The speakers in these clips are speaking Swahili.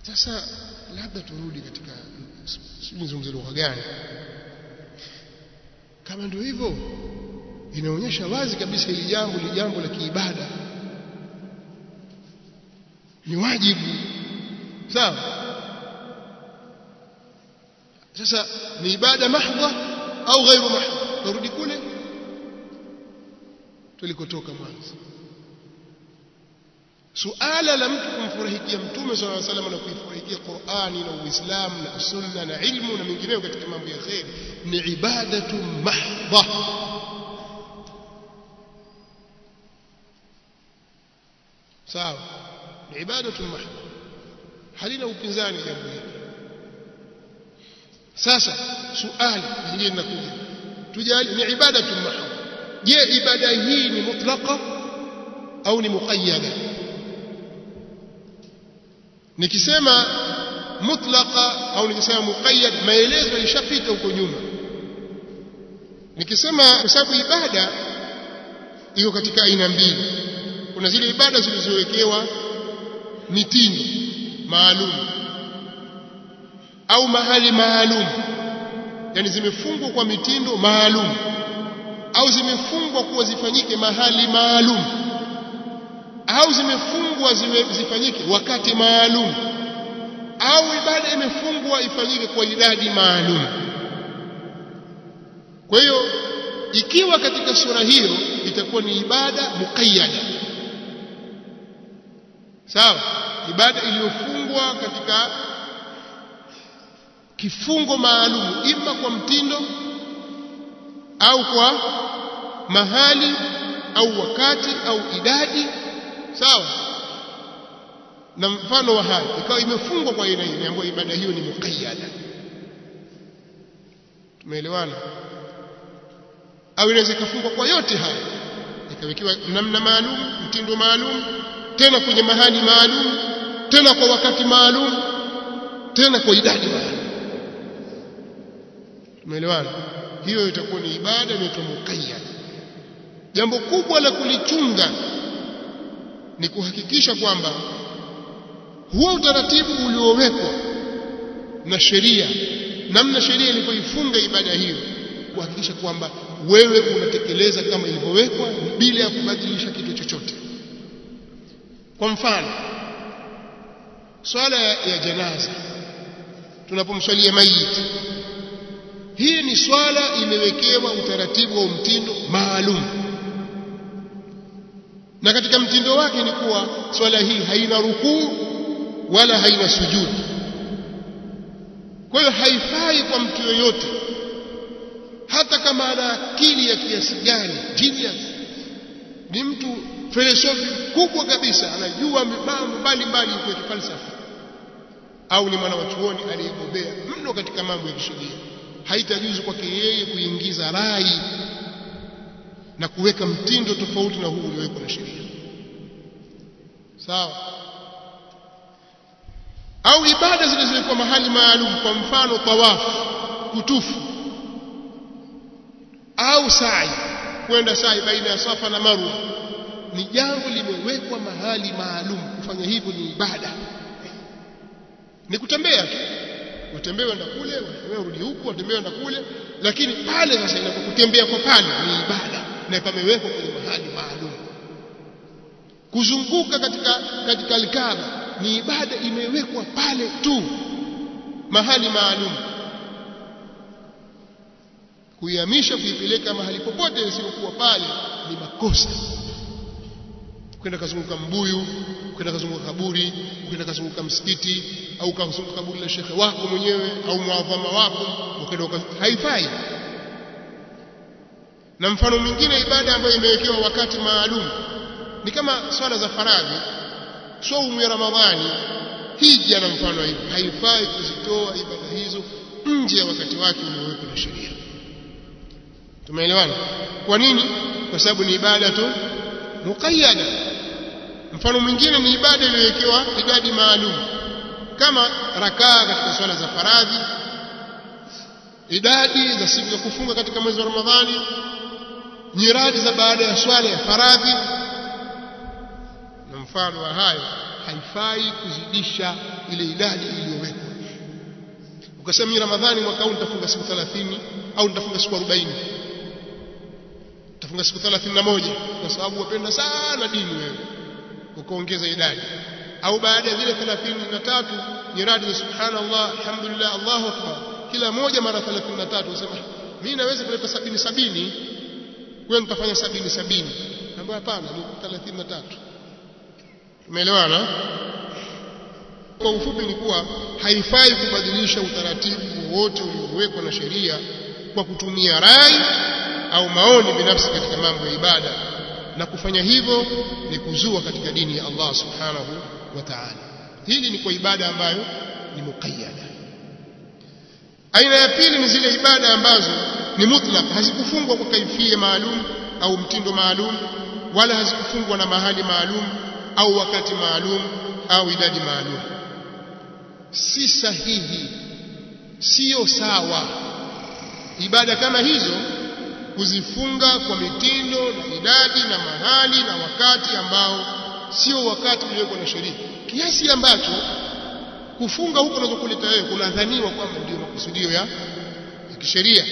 sasa labda turudi katika sijui nizungumze lugha gani kama ndio hivyo inaonyesha wazi kabisa hili jambo ni jambo la kiibada ni wajibu sawa sasa ni ibada mahdha au ghairu mahdha turudi kule tulikotoka mwanzo suala la mtu kumfurahikia mtume swalla alayhi wasallam na kuifurahikia Qur'ani na Uislamu na sunna na ilmu na mengineyo katika mambo ya khair ni ibadatu mahdha sawa ni ibadatu mahdha halina upinzani jambo hili sasa suali lingine linakuja tujali ni ibadatu mahdha je ibada hii ni mutlaqa au ni muqayyada nikisema mutlaqa au nikisema muqayyad maelezo yalishapita huko nyuma nikisema kwa sababu ibada iko katika aina mbili kuna zile ibada zilizowekewa mitindo maalum au mahali maalum yani zimefungwa kwa mitindo maalum au zimefungwa kuwa zifanyike mahali maalum au zimefungwa zifanyike wakati maalum au ibada imefungwa ifanyike kwa idadi maalum kwa hiyo ikiwa katika sura hiyo itakuwa ni ibada muqayyada sawa ibada iliyofungwa katika kifungo maalum ima kwa mtindo au kwa mahali au wakati au idadi sawa na mfano wa haya ikawa imefungwa kwa aina hiyo ambayo ibada hiyo ni muqayyada tumeelewana au inaweza ikafungwa kwa yote haya ikawekewa namna maalum mtindo maalum tena kwenye mahali maalum tena kwa wakati maalum tena kwa idadi maalum tumeelewana hiyo itakuwa ni ibada inaitwa muqayyad jambo kubwa la kulichunga ni kuhakikisha kwamba huo utaratibu uliowekwa na sheria namna sheria ilivyoifunga ibada hiyo kuhakikisha kwamba wewe unatekeleza kama ilivyowekwa bila ya kubadilisha kitu chochote kwa mfano swala ya janaza tunapomswalia maiti hii ni swala imewekewa utaratibu wa mtindo maalum na katika mtindo wake ni kuwa swala hii haina rukuu wala haina sujudi kwa hiyo haifai kwa mtu yoyote hata kama ana akili ya kiasi gani genius ni mtu filosofi kubwa kabisa anajua mambo mbalimbali ya kifalsafa au ni mwana wa chuoni aliyebobea mno katika mambo ya kisheria haitajuzu kwake yeye kuingiza rai na kuweka mtindo tofauti na huu uliowekwa na sheria sawa au ibada zilizowekwa mahali maalum kwa mfano tawafu kutufu au sa'i kwenda sa'i baina ya safa na marwa ni jambo limewekwa mahali maalum kufanya hivyo ni ibada ni kutembea tu watembea wenda kule watembea urudi huku watembea wenda kule lakini pale sasa inapokutembea kwa pale ni ibada na pamewekwa kwenye mahali maalum kuzunguka katika katika alkaba ni ibada imewekwa pale tu mahali maalum kuihamisha kuipeleka mahali popote isipokuwa pale ni makosa kwenda kazunguka mbuyu kwenda kazunguka kaburi kwenda kazunguka msikiti au kazunguka kaburi la shekhe wako mwenyewe au muadhama wako ukaenda haifai na mfano mwingine ibada ambayo imewekewa wakati maalum ni kama swala za faradhi saumu ya ramadhani hija na mfano hivi haifai kuzitoa ibada hizo nje ya wakati wake uliowekwa na sheria tumeelewana kwa nini kwa sababu ni ibada tu muqayyada mfano mwingine ni ibada iliyowekewa idadi maalum kama rakaa katika swala za faradhi idadi za siku za kufunga katika mwezi wa ramadhani nyiradi za baada ya swala ya faradhi na mfano wa hayo haifai kuzidisha ile idadi iliyowekwa ukasema mimi ramadhani mwaka huu nitafunga siku 30 au nitafunga siku 40 nitafunga siku 31 kwa sababu wapenda sana dini wewe ukaongeza idadi au baada ya zile 33 nyiradi za subhanallah alhamdulillah allahu akbar kila moja mara 33 unasema mimi naweza kuleta sabini sabini wewe nitafanya sabini sabini ambayo hapana ni 33 umeelewana kwa ufupi ni kuwa haifai kubadilisha utaratibu wowote uliowekwa na sheria kwa kutumia rai au maoni binafsi katika mambo ya ibada na kufanya hivyo ni kuzua katika dini ya Allah subhanahu wa ta'ala hili ni kwa ibada ambayo ni muqayyada aina ya pili ni zile ibada ambazo ni mutlaq hazikufungwa kwa kaifia maalum au mtindo maalum wala hazikufungwa na mahali maalum au wakati maalum au idadi maalum si sahihi sio sawa ibada kama hizo kuzifunga kwa mitindo na idadi na mahali na wakati ambao sio wakati uliowekwa na sheria kiasi ambacho kufunga huko unazokuleta wewe kunadhaniwa kwamba ndio makusudio ya, ya kisheria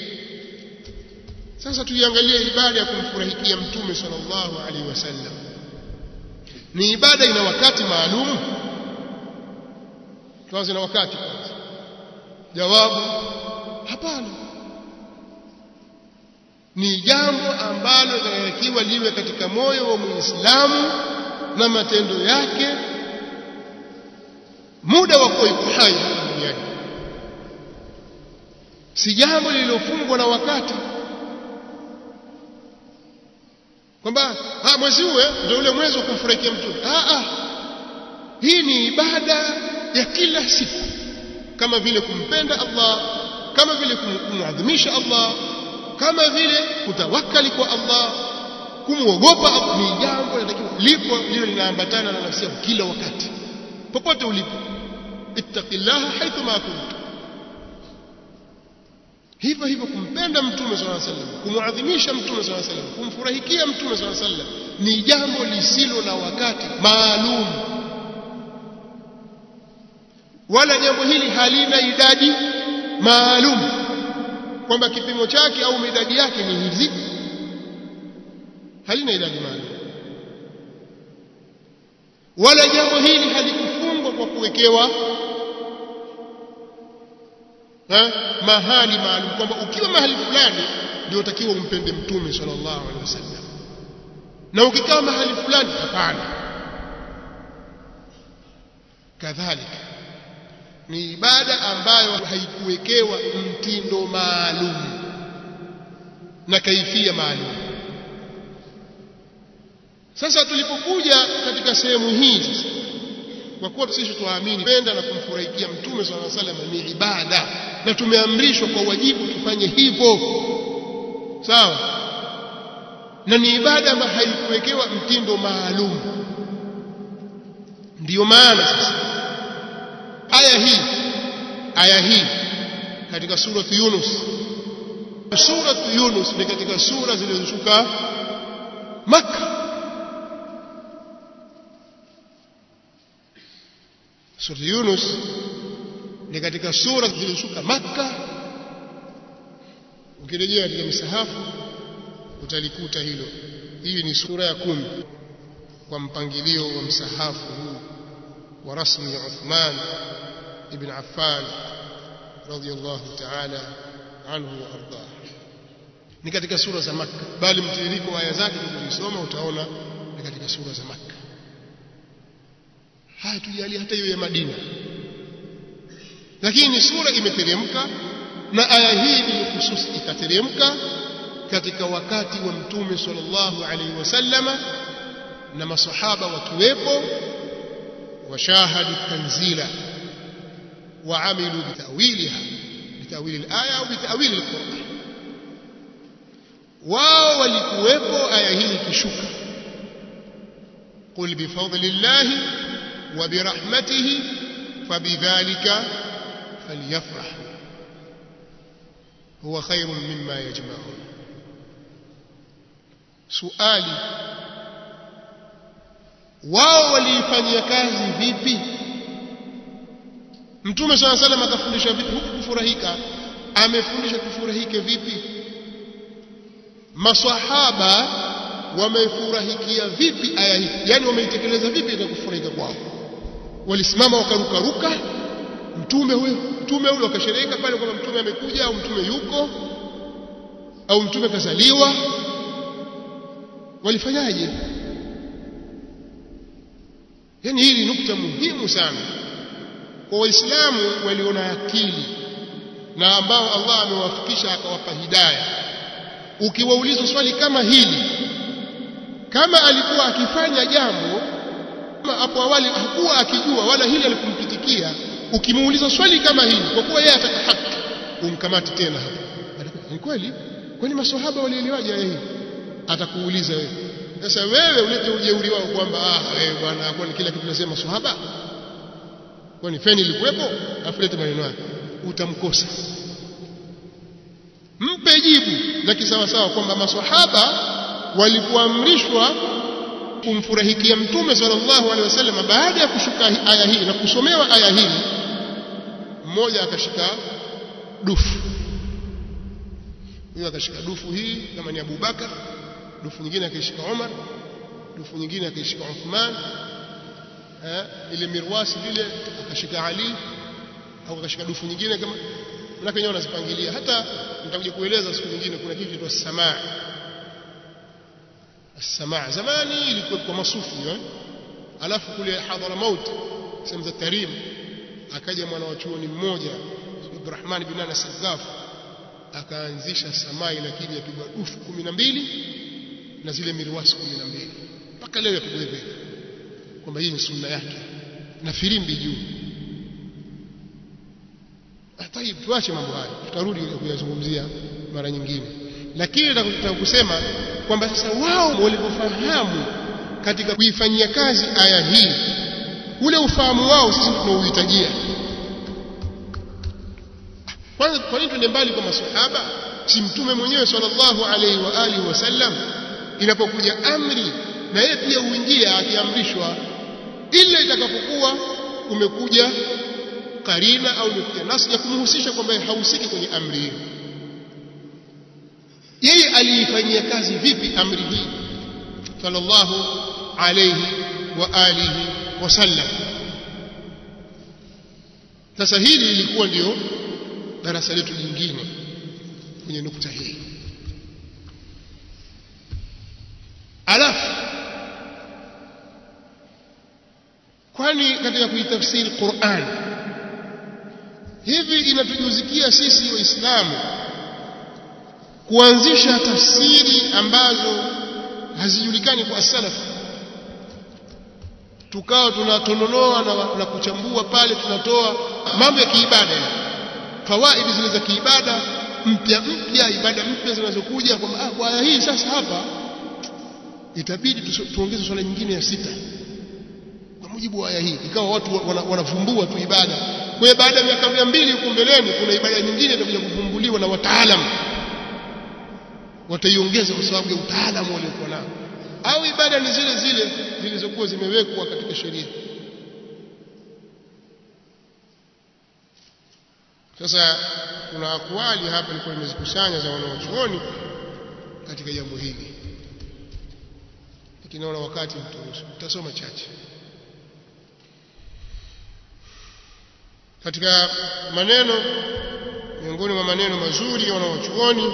sasa tuiangalie ibada ya kumfurahikia mtume sallallahu alaihi wasallam ni ibada ina wakati maalum tuanze na wakati kwanza jawabu hapana ni jambo ambalo linatakiwa liwe katika moyo wa muislamu na matendo yake muda wa kuwa hai duniani si jambo lililofungwa na wakati kwamba mwezi huu ndio ule mwezi wa kumfurahikia mtume ah, ah. hii ni ibada ya kila siku kama vile kumpenda Allah kama vile kumwadhimisha Allah kama vile kutawakali kwa Allah kumwogopa ni jambo linatakiwa lipo lilo linaambatana na nafsi yako kila wakati popote ulipo ittaqillaha haithu ma kunta hivyo hivyo kumpenda mtume swalla sallam kumwadhimisha mtume swalla sallam kumfurahikia mtume swalla sallam ni jambo lisilo na wakati maalum wala jambo hili halina idadi maalum kwamba kipimo chake au idadi yake ni hizi halina idadi maalum wala jambo hili halikufungwa kwa kuwekewa ha? mahali maalum kwamba ukiwa mahali fulani ndio utakiwa umpende mtume sallallahu alaihi wasallam na ukikaa mahali fulani hapana kadhalika ni ibada ambayo haikuwekewa mtindo maalum na kaifia maalum sasa tulipokuja katika sehemu hii sasa kwa kuwa sisi tuamini penda na kumfurahikia mtume swalla salam ni ibada na tumeamrishwa kwa wajibu tufanye hivyo sawa na ni ibada ambayo haikuwekewa mtindo maalum ndiyo maana sasa aya hii aya hii katika suratu Yunus suratu Yunus ni katika sura zilizoshuka Makka Sura Yunus ni katika sura zilizoshuka Makka. Ukirejea katika misahafu utalikuta hilo. Hii ni sura ya kumi kwa mpangilio wa msahafu huu wa rasmi ya Uthman ibn Affan radhiyallahu ta'ala anhu wa ardah. Ni katika sura za Makka, bali mtiririko wa aya zake tukizisoma utaona ni katika sura za Makka. haya tujalie hata hiyo ya Madina lakini sura imeteremka na aya hii bilkhusus ikateremka katika wakati wa mtume sallallahu alaihi wasallama na masahaba wakiwepo washahadu tanzila waamilu bitawiliha bitawili alaya au bitawili alquran wao walikuwepo aya hii ikishuka qul bifadlillahi وبرحمته فبذلك فليفرحوا هو خير مما يجمعون سؤالي wao waliifanyia kazi vipi mtume swalla salam akafundisha vipi huku kufurahika amefundisha tufurahike vipi maswahaba wamefurahikia vipi aya hii yani wameitekeleza vipi ile kufurahika kwao walisimama wakarukaruka mtume huyo mtume huyo akashereheka pale kwamba mtume amekuja au mtume yuko au mtume kazaliwa walifanyaje yani hili nukta muhimu sana kwa waislamu waliona akili na ambao Allah amewafikisha akawapa hidayah ukiwauliza swali kama hili kama alikuwa akifanya jambo hapo awali hakuwa akijua wala hili alikumpitikia ukimuuliza swali kama hili kwa kuwa yeye ataka haki umkamati tena hapo ni kweli kwani maswahaba walielewaje aya hii atakuuliza wewe sasa wewe ulete ujeuri wao kwamba ah wewe bwana kwani kila kitu nasema swahaba kwani feni ilikuwepo afulete maneno yake utamkosa mpe jibu la kisawasawa kwamba maswahaba walipoamrishwa kumfurahikia mtume sallallahu alaihi wasallam baada ya kushuka aya hii na kusomewa aya hii mmoja akashika dufu huyo akashika dufu hii kama ni Abubakar dufu nyingine akaishika Umar dufu nyingine akaishika Uthman eh ile mirwasi vile akashika Ali au akashika dufu nyingine kama manake wenyewe wanazipangilia hata nitakuja kueleza siku nyingine kuna kitu kinaitwa samaa السماع zamani ilikuwa kwa masufi eh alafu kule Hadramaut sehemu za Tarim akaja mwana wa chuoni mmoja Abdurrahman bin Anas Sagaf akaanzisha samaa lakini yapigwa dufu 12 na zile mirwasi 12 mpaka leo yapigwa hivyo kwamba hii ni sunna yake na filimbi juu Tayib tuache mambo haya tutarudi kuyazungumzia mara nyingine lakini nataka kusema kwamba sasa wao walipofahamu katika kuifanyia kazi aya hii ule ufahamu wao sisi tunauhitajia kwanza kwa nini tuende mbali kwa maswahaba si mtume mwenyewe sallallahu alaihi wa alihi wasallam inapokuja amri na yeye pia uingia akiamrishwa ila itakapokuwa umekuja karina au umekuja nasi ya kumhusisha kwamba hahusiki kwenye amri hiyo yeye aliifanyia kazi vipi amri hii sallallahu alayhi wa alihi wasallam sasa hili lilikuwa ndio darasa letu jingine kwenye nukta hii alafu kwani katika kuitafsiri Qur'an hivi inatujuzikia sisi waislamu kuanzisha tafsiri ambazo hazijulikani kwa salaf tukao tunatononoa na, na kuchambua pale tunatoa mambo ya kiibada fawaidi zile za kiibada mpya mpya ibada mpya zinazokuja kwamba ah, kwa aya hii sasa hapa itabidi tuongeze swala nyingine ya sita kwa mujibu wa aya hii ikawa watu wanavumbua wana tu ibada kwa hiyo baada ya miaka mia mbili huko mbeleni kuna ibada nyingine itakuja kuvumbuliwa na wataalamu wataiongeza kwa sababu ya utaalamu waliokuwa nao au ibada ni zile zile zilizokuwa zimewekwa katika sheria sasa kuna akwali hapa nilikuwa nimezikusanya za wanawachuoni katika jambo hili lakini naona wakati mturuhusu tutasoma chache katika maneno miongoni mwa maneno mazuri ya wanawachuoni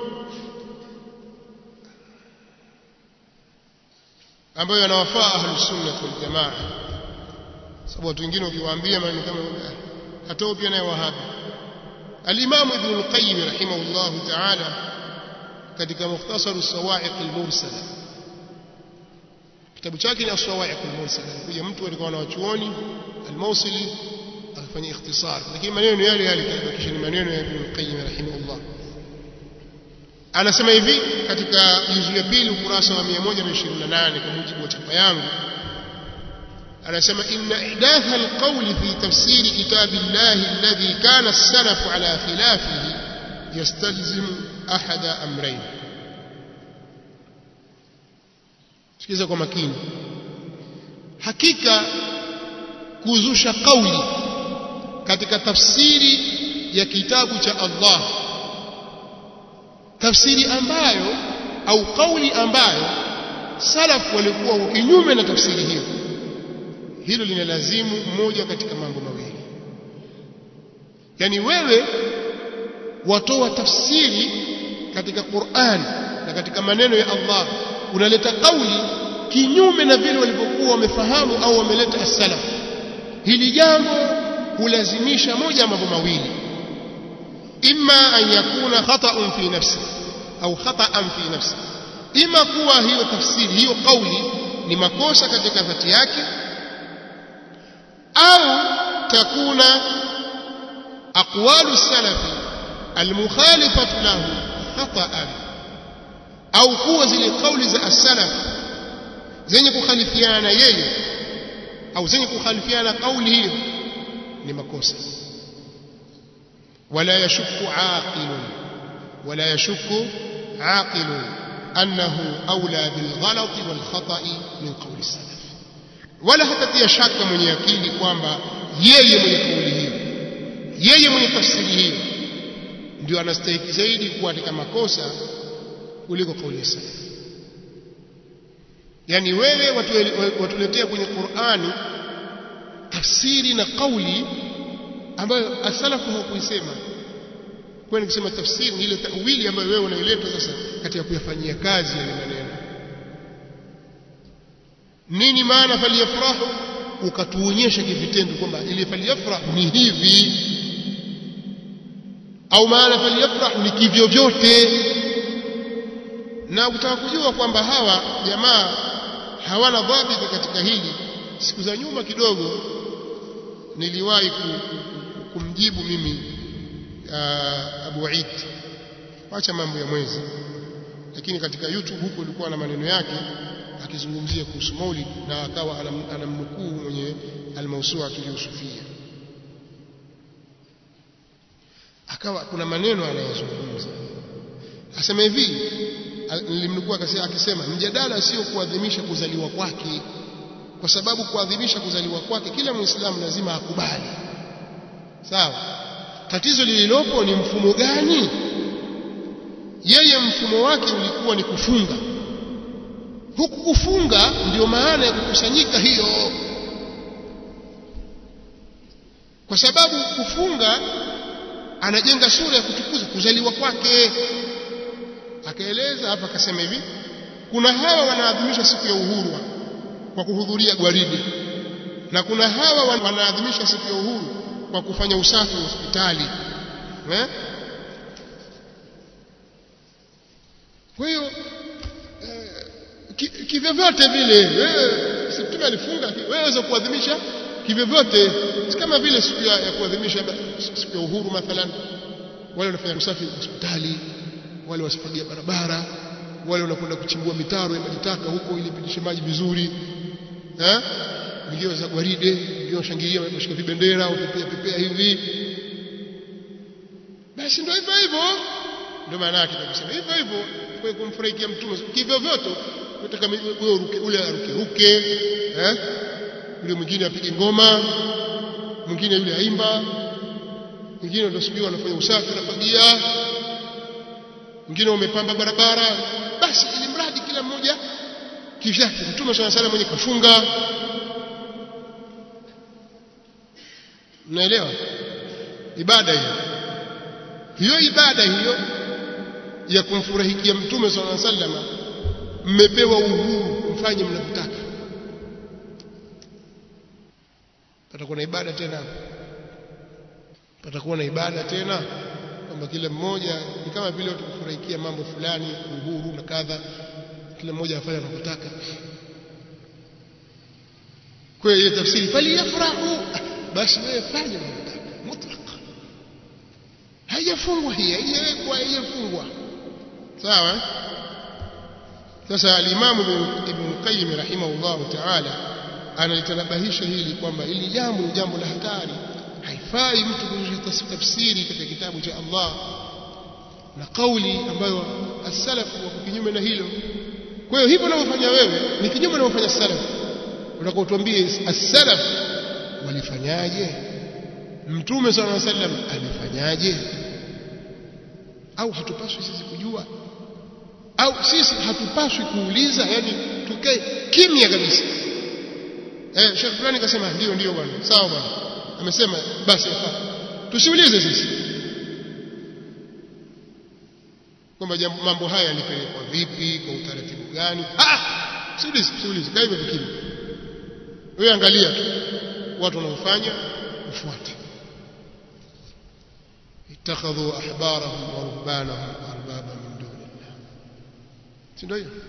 ambayo yanawafaa ahlus sunnah wal jamaa sababu watu wengine ukiwaambia maneno kama hatao pia naye wahabi al-imam ibn al-qayyim rahimahullah ta'ala katika mukhtasar as-sawa'iq al-mursala kitabu chake ni as-sawa'iq al-mursala kuja mtu alikuwa na wachuoni al-mawsili akafanya ikhtisar lakini maneno yale yale kisha ni maneno ya ibn al-qayyim rahimahullah anasema hivi katika juzu ya pili ukurasa wa 128 kwa mujibu wa chapa yangu anasema inna ihdatha alqawli fi tafsiri kitabillahi alladhi kana as-salaf ala khilafihi yastalzimu ahada amrayn sikiza kwa makini hakika kuzusha kauli katika tafsiri ya kitabu cha Allah tafsiri ambayo au kauli ambayo salaf walikuwa kinyume na tafsiri hiyo hilo linalazimu moja katika mambo mawili yani wewe watoa tafsiri katika Qur'an na katika maneno ya Allah unaleta kauli kinyume na vile walivyokuwa wamefahamu au wameleta as-salaf hili jambo hulazimisha moja mambo mawili imma an yakuna khata'un fi nafsi au khata'an fi nafsi ima kuwa hiyo tafsiri hiyo kauli ni makosa katika dhati yake au takuna aqwalu salafi almukhalifatu lahu khata'an au kuwa zile kauli za as-salaf zenye kukhalifiana na yeye au zenye kukhalifiana kauli hiyo ni makosa wala yashukku aqilun wala yashukku aqilun annahu awla bil ghalati wal khata'i min qawli salaf wala hatatia shaka mwenye akili kwamba yeye mwenye kauli hiyo yeye mwenye tafsiri hiyo ndio anastahili zaidi kuwa katika makosa kuliko kauli ya salaf yani wewe watuletea kwenye Qur'ani tafsiri na kauli ambayo asalafu hawakuisema kwa nikisema tafsiri ni ile tawili ambayo wewe unaileta sasa katika kuyafanyia kazi yale maneno nini maana faliyafrahu ukatuonyesha kivitendo kwamba ile faliyafrahu ni hivi au maana faliyafrahu ni kivyo vyote na ukitaka kujua kwamba hawa jamaa hawana dhabiti katika hili siku za nyuma kidogo niliwahi kumjibu mimi uh, Abu Eid acha mambo ya mwezi lakini katika YouTube huko ilikuwa na maneno yake akizungumzia kuhusu Maulid na akawa anamnukuu mwenye al-Mawsu'a al-Yusufiyya akawa kuna maneno anayozungumza asema hivi nilimnukuu akisema mjadala sio kuadhimisha kuzaliwa kwake kwa sababu kuadhimisha kuzaliwa kwake kila muislamu lazima akubali sawa tatizo lililopo ni mfumo gani yeye mfumo wake ulikuwa ni kufunga huku kufunga ndio maana ya kukusanyika hiyo kwa sababu kufunga anajenga sura ya kutukuza kuzaliwa kwake akaeleza hapa akasema hivi kuna hawa wanaadhimisha siku ya uhuru kwa kuhudhuria gwaride na kuna hawa wanaadhimisha siku ya uhuru kwa kufanya usafi wa hospitali eh? kwa hiyo eh, kivyovyote vile wewe si mtume alifunga wewe waweza kuadhimisha kivyovyote si kama vile siku ya, ya kuadhimisha siku ya uhuru mathalan wale wanafanya usafi wa hospitali wale wasifagia barabara wale wanakwenda kuchimbua mitaro ya majitaka huko ili pitishe maji vizuri eh wengine za gwaride wengine washangilia washika vibendera wapepea pepea hivi basi ndio hivyo hivyo ndio maana yake tunasema hivyo hivyo kwa kumfurahikia mtume kivyo vyote unataka wewe uruke ule aruke ruke eh yule mwingine apige ngoma mwingine yule aimba mwingine ndio sijui wanafanya usafi anafagia mwingine umepamba barabara basi ili mradi kila mmoja kivyake mtume swalla salam mwenye kafunga mnaelewa ibada hiyo hiyo ibada hiyo ya kumfurahikia mtume swalla salam mmepewa uhuru mfanye mnavyotaka patakuwa na ibada tena patakuwa na ibada tena kwamba kila mmoja ni kama vile watu kufurahikia mambo fulani uhuru na kadha kila mmoja afanye anavyotaka kwa hiyo tafsiri faliyafrahu basi wewe fanya unavyotaka mutlaq haijafungwa hii haijawekwa haijafungwa sawa sasa alimamu ibn qayyim rahimahullah ta'ala analitanabahisha hili kwamba hili jambo ni jambo la hatari haifai mtu kuzusha tafsiri katika kitabu cha Allah na kauli ambayo as-salaf wako kinyume na hilo kwa hiyo hivyo unavyofanya wewe ni kinyume na unavyofanya salaf unataka utuambie as-salaf walifanyaje mtume sallallahu alaihi wasallam alifanyaje au hatupaswi sisi kujua au sisi hatupaswi kuuliza yani tukae kimya kabisa eh Sheikh fulani kasema ndio ndio bwana sawa bwana amesema basi yafaa tusiulize sisi kwamba mambo haya yalipelekwa vipi kwa utaratibu gani ah siulize siulize kaa hivyo kimya wewe angalia tu watu wanaofanya ufuate ittakhadhu ahbarahum wa rubbanahum arbaba min dunillah si ndio hiyo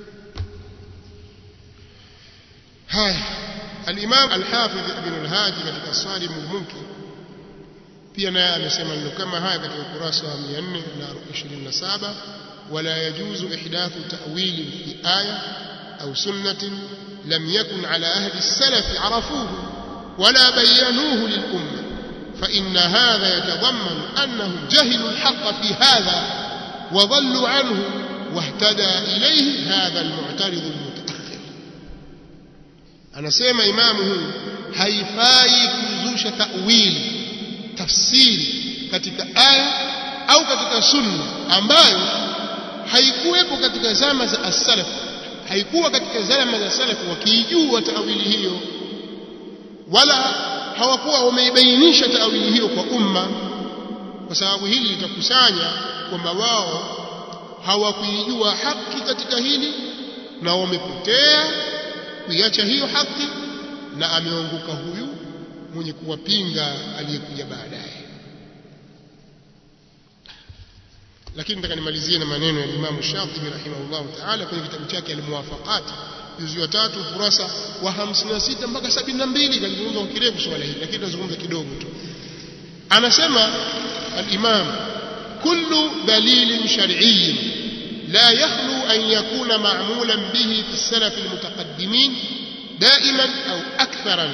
haya al-Imam al-Hafidh Ibn al-Hadi katika Salim al-Munkir pia naye amesema neno kama haya katika ukurasa wa 427 wala yajuzu ihdathu ta'wil fi aya au sunnatin lam yakun ala ahli as-salaf arafuhu wala bayanuhu lil-umma فإن هذا يتضمن أنهم جهلوا الحق في هذا وضلوا عنه واهتدى إليه هذا المعترض المتأخر أنا سيما إمامه haifai kuzusha ta'wili tafsiri katika aya au katika sunna ambayo haikuwepo katika zama za as-salaf haikuwa katika zama za salaf wakiijua ta'wili hiyo wala hawakuwa wameibainisha taawili hiyo kwa umma kwa sababu hili litakusanya kwamba wao hawakuijua haki katika hili na wamepotea kuiacha hiyo haki na ameongoka huyu mwenye kuwapinga aliyekuja baadaye lakini nataka nimalizie na maneno ya Imam Shatibi rahimahullah ta'ala kwenye kitabu chake al-Muwafaqat juzu ya tatu ukurasa wa 56 mpaka 72 kalizungumza kwa kirefu swala hili lakini tunazungumza kidogo tu anasema al-Imam kullu dalilin shar'iyyin la yakhlu an yakuna ma'mulan bihi fi as-salaf al-mutaqaddimin da'iman au aktharan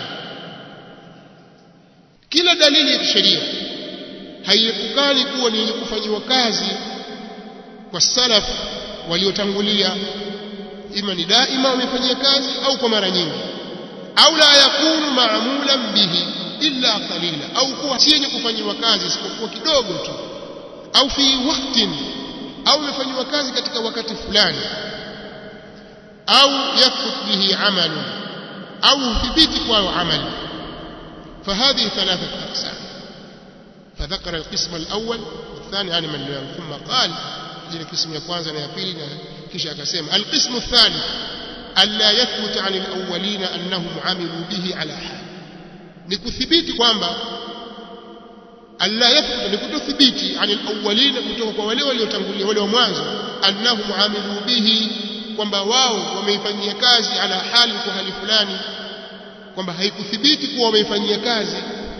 kila dalili ya kisheria haiepukani kuwa ni yenye kufanyiwa kazi kwa salaf waliotangulia ima ni daima wamefanyia kazi au kwa mara nyingi au la yakunu maamulan bihi illa qalila au kuwa si yenye kufanyiwa kazi isipokuwa kidogo tu au fi waqtin au imefanywa kazi katika wakati fulani au yathbut bihi amalu au thibiti kwao amali فهذه ثلاثة أقسام فذكر القسم الأول والثاني يعني من ثم قال إلى القسم الكوانزا يقول كيش أكسيم القسم الثاني ألا يثبت عن الأولين أنهم عملوا به على حال نكثبيت kwamba alla yathbut nikutothibiti anil awwalina kutoka kwa wale waliotangulia wale wa mwanzo annahum amilu bihi kwamba wao wameifanyia kazi ala hali kwa hali fulani kwamba haikuthibiti kuwa wameifanyia kazi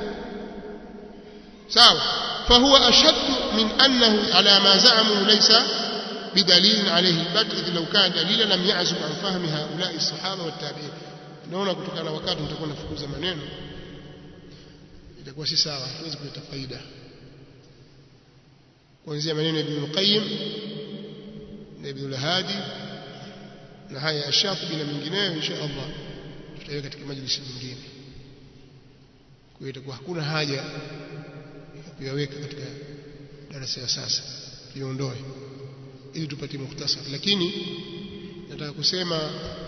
sawa fahuwa ashaddu min annahu ala ma za'amu laysa بدليل عليه البت إذ لو كان دليلا لم يعزب عن فهم هؤلاء الصحابة والتابعين naona kutokana na wakati nitakuwa nafukuza maneno itakuwa si sawa hatuwezi kuleta faida kuanzia maneno ya Ibn Qayyim na Ibn al-Hadi na haya ya Shatibi na mengineyo insha Allah tutaiweka katika majlisi nyingine kwa hiyo itakuwa hakuna haja ya kuyaweka katika darasa ya sasa tuiondoe ili tupate muhtasari lakini nataka kusema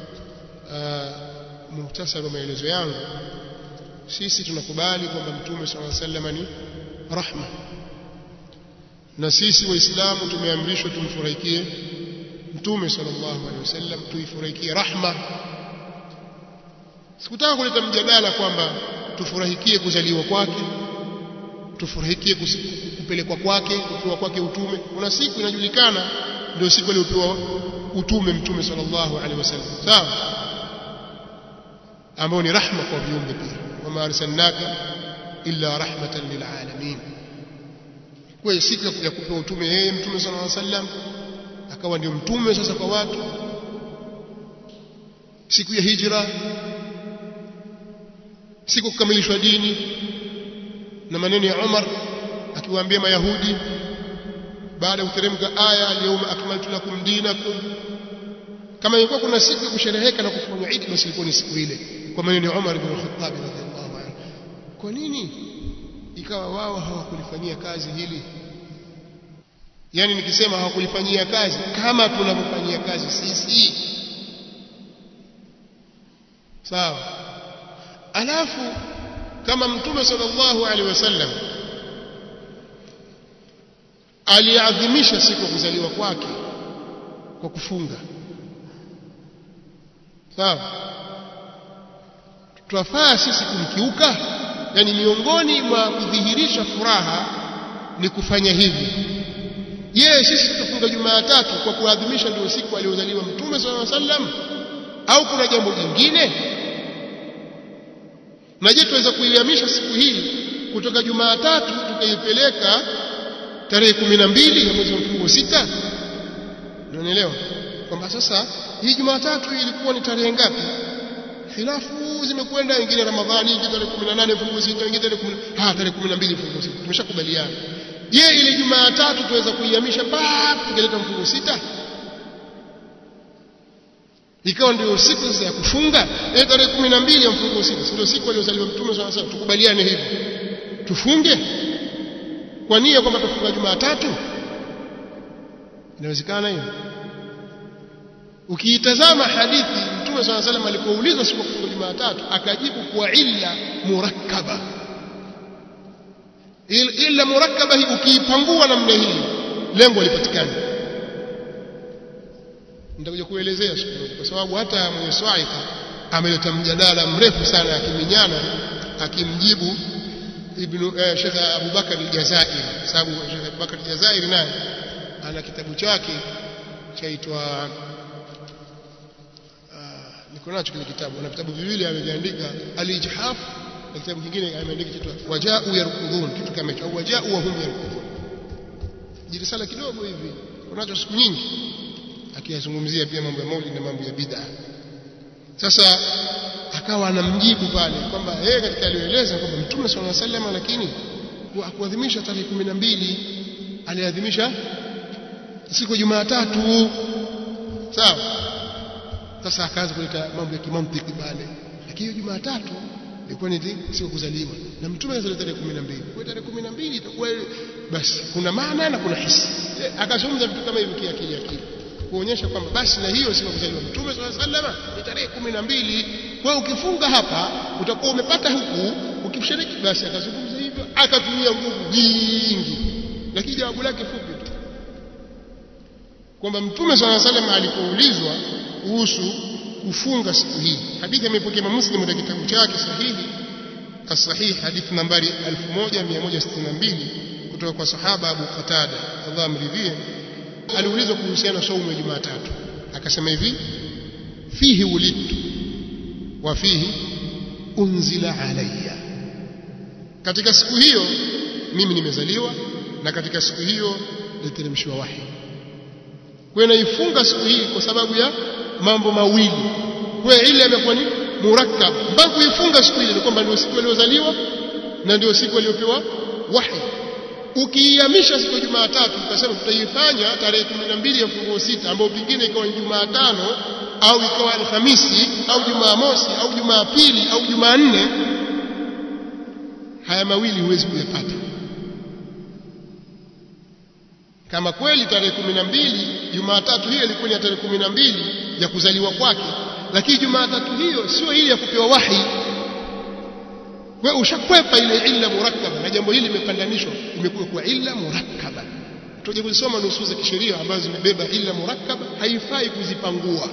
uh, muhtasari wa maelezo yangu sisi tunakubali kwamba mtume swalla sallam ni rahma na sisi waislamu tumeamrishwa tumfurahikie mtume sallallahu alaihi wasallam tuifurahikie rahma sikutaka kuleta mjadala kwamba tufurahikie kuzaliwa kwake tufurahikie kupelekwa kwake kupewa kwake utume kuna siku inajulikana ndio siku aliyopewa utume mtume sallallahu alaihi wasallam sawa ambao ni rahma kwa viumbe pia wama arsalnaka illa rahmatan lilalamin kwa hiyo siku ya kupewa utume yeye mtume sallallahu alaihi wasallam akawa ndio mtume sasa kwa watu siku ya hijra siku kukamilishwa dini na maneno ya Umar akiwaambia mayahudi baada ya kuteremka aya al-yawma akmaltu lakum dinakum kama ilikuwa kuna siku ya kushereheka na kufanya Eid basi ilikuwa ni siku ile kwa maneno ya Umar ibn Khattab radhiallahu anhu kwa nini ikawa wao hawakulifanyia kazi hili yani nikisema hawakulifanyia kazi kama tunavyofanyia kazi sisi sawa alafu kama mtume sallallahu alaihi wasallam aliadhimisha siku ya kuzaliwa kwake kwa kufunga sawa twafaa sisi kumkiuka yani miongoni mwa kudhihirisha furaha ni kufanya hivi je sisi tutafunga Jumatatu kwa kuadhimisha ndio siku aliyozaliwa mtume sallallahu alaihi wasallam au kuna jambo jingine na je tuweza kuihamisha siku hii kutoka Jumatatu tukaipeleka tarehe kumi na mbili ya mwezi wa mfungo sita unanielewa kwamba sasa hii Jumatatu ilikuwa ni tarehe ngapi khilafu zimekwenda ingine Ramadhani ingine tarehe 18 mfungo sita ingine tarehe 10 ha tarehe 12 mfungo sita tumeshakubaliana je ile Jumatatu tuweza kuihamisha pap tukaleta mfungo sita ikawa ndio siku sasa ya kufunga ile tarehe 12 ya mfungo sita ndio siku aliyozaliwa mtume swalla salam tukubaliane hivyo tufunge kwa nia kwamba tufunga Jumatatu inawezekana hiyo ukiitazama hadithi mtume swalla salam alipoulizwa siku ya kufunga Jumatatu akajibu kwa illa murakkaba illa murakkaba hii ukiipangua namna hii lengo lipatikana nitakuja kuelezea siku kwa sababu hata mwenye swaika ameleta mjadala mrefu sana akiminyana akimjibu ibn eh, Sheikh Abu Bakar al-Jazairi sababu Sheikh Abu Bakar al-Jazairi naye ana kitabu chake chaitwa niko nacho kile kitabu na vitabu viwili ameviandika al-Ijhaf na kitabu kingine ameandika kitu wajau yarkudhun kitu kama hicho au wajau wa hum yarkudhun jirisala kidogo hivi unacho siku nyingi akiyazungumzia pia mambo ya maulid na mambo ya bid'a sasa akawa anamjibu pale kwamba yeye katika aliyoeleza kwamba mtume sallallahu alaihi wasallam lakini kuadhimisha tarehe 12 aliadhimisha siku ya Jumatatu sawa sasa akaanza kuleta mambo ya kimantiki pale lakini Jumatatu ilikuwa ni siku kuzaliwa na mtume alizaliwa tarehe 12 kwa tarehe 12 itakuwa basi kuna maana na kuna hisi akazungumza vitu kama hivi kiakili akili kuonyesha kwamba basi na hiyo siku kuzaliwa mtume sallallahu alaihi wasallam ni tarehe 12 kwa ukifunga hapa utakuwa umepata huku ukishiriki basi akazungumza hivyo akatumia nguvu nyingi lakini jawabu lake fupi tu kwamba mtume sallallahu alaihi wasallam alipoulizwa kuhusu kufunga siku hii hadithi imepokea Muslim katika kitabu chake sahihi as-sahih hadithi nambari 1162 kutoka kwa sahaba Abu Qatada Allah amridhie aliulizwa kuhusiana na saumu ya Jumatatu akasema hivi fihi ulidtu wa fihi unzila alayya katika siku hiyo mimi nimezaliwa na katika siku hiyo niliteremshwa wahi kwa naifunga siku hii kwa sababu ya mambo mawili kwa ile imekuwa ni murakkab mpaka kuifunga siku ile ni kwamba ndio siku aliyozaliwa na ndio siku aliyopewa wahi ukiihamisha siku ya Jumatatu ukasema tutaifanya tarehe 12 ya funguo sita ambayo pingine ikawa ni Jumatano au ikawa Alhamisi au Jumamosi au Jumapili au Jumanne haya mawili huwezi kuyapata kama kweli tarehe 12 Jumatatu hiyo ilikuwa ni tarehe 12 ya kuzaliwa kwake lakini Jumatatu hiyo sio ile ya kupewa wahi wewe ushakwepa ile illa murakkaba na jambo hili limepandanishwa imekuwa kwa illa murakkaba tuje kuzisoma nusu za kisheria ambazo zimebeba illa murakkaba haifai kuzipangua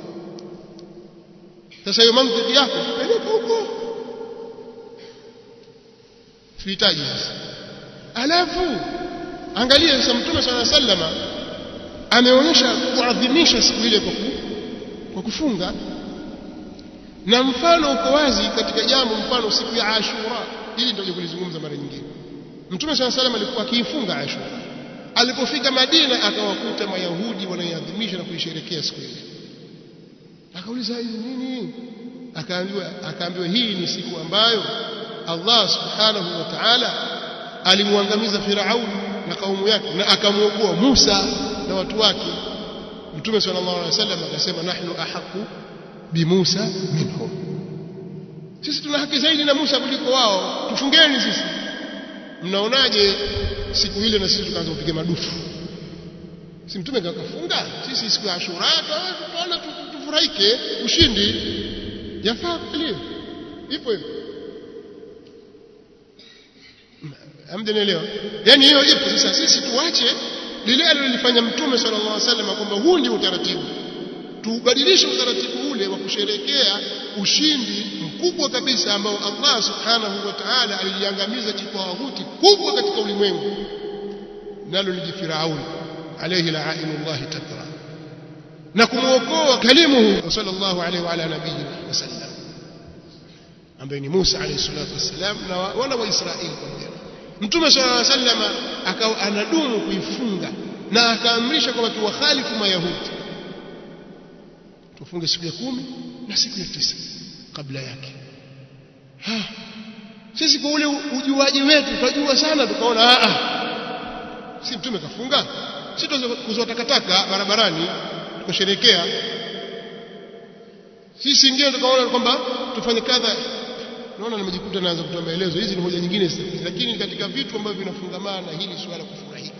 sasa hiyo mantiki yako peleka huko tuhitaji sasa alafu angalia sasa mtume swalla sallama ameonyesha kuadhimisha siku ile kwa kwa kufunga na mfano uko wazi katika jambo mfano siku ya Ashura hili ndio kulizungumza mara nyingine Mtume swalla salam alikuwa akiifunga Ashura alipofika Madina akawakuta mayahudi wanaiadhimisha na kuisherekea siku ile akauliza hizi nini akaambiwa akaambiwa hii ni siku ambayo Allah subhanahu wa ta'ala alimwangamiza Firaun na kaumu yake na akamwokoa Musa na watu wake Mtume sallallahu alaihi wasallam akasema nahnu ahaqu bimusa minhum sisi tuna haki zaidi na Musa kuliko wao tufungeni sisi mnaonaje siku ile na sisi tukaanza kupiga madufu si mtume kakafunga sisi siku ya Ashura tunaona tufurahike ushindi yafaa kweli ipo hivyo hamjanielewa yani hiyo ipo sasa sisi tuache lile alilofanya mtume sallallahu alaihi wasallam kwamba huu ndio utaratibu tubadilishe utaratibu ule wa kusherekea ushindi mkubwa kabisa ambao Allah subhanahu wa ta'ala aliliangamiza jitawuti kubwa katika ulimwengu nalo ni Firauni alayhi la'inullah tatra na kumuokoa kalimuhu sallallahu alayhi wa ala nabiyina wasallam ambaye ni Musa alayhi salatu wassalam na wana wa Israeli pamoja Mtume sallallahu alayhi wasallam akawa anadumu kuifunga na akaamrisha kwamba tuwakhalifu mayahudi tufunge siku ya kumi na siku ya tisa kabla yake ha sisi kwa ule ujuaji wetu tunajua sana tukaona a a si mtume kafunga si tuzoa takataka barabarani tukasherekea sisi ingine tukaona kwamba tufanye kadha naona nimejikuta naanza kutoa maelezo hizi ni hoja nyingine lakini katika vitu ambavyo vinafungamana na hili swala kufurahika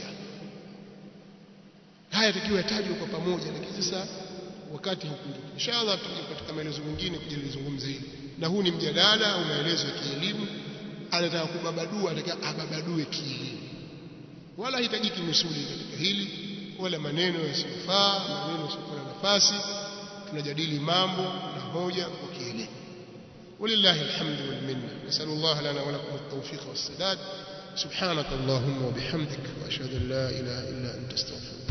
haya takiwa yatajwe kwa pamoja lakini sasa wakati hukuja inshallah tuje katika maelezo mengine kujalizungumza hili na huu ni mjadala au maelezo ya kielimu anataka kubabadua anataka ababadue kielimu wala hitajiki misuli katika hili wala maneno yasiyofaa maneno yasiyokuwa na nafasi tunajadili mambo na hoja kwa kielimu ولله الحمد والمنة نسأل الله لنا ولكم التوفيق والسداد سبحانك اللهم وبحمدك وأشهد أن لا إله إلا أنت استغفرك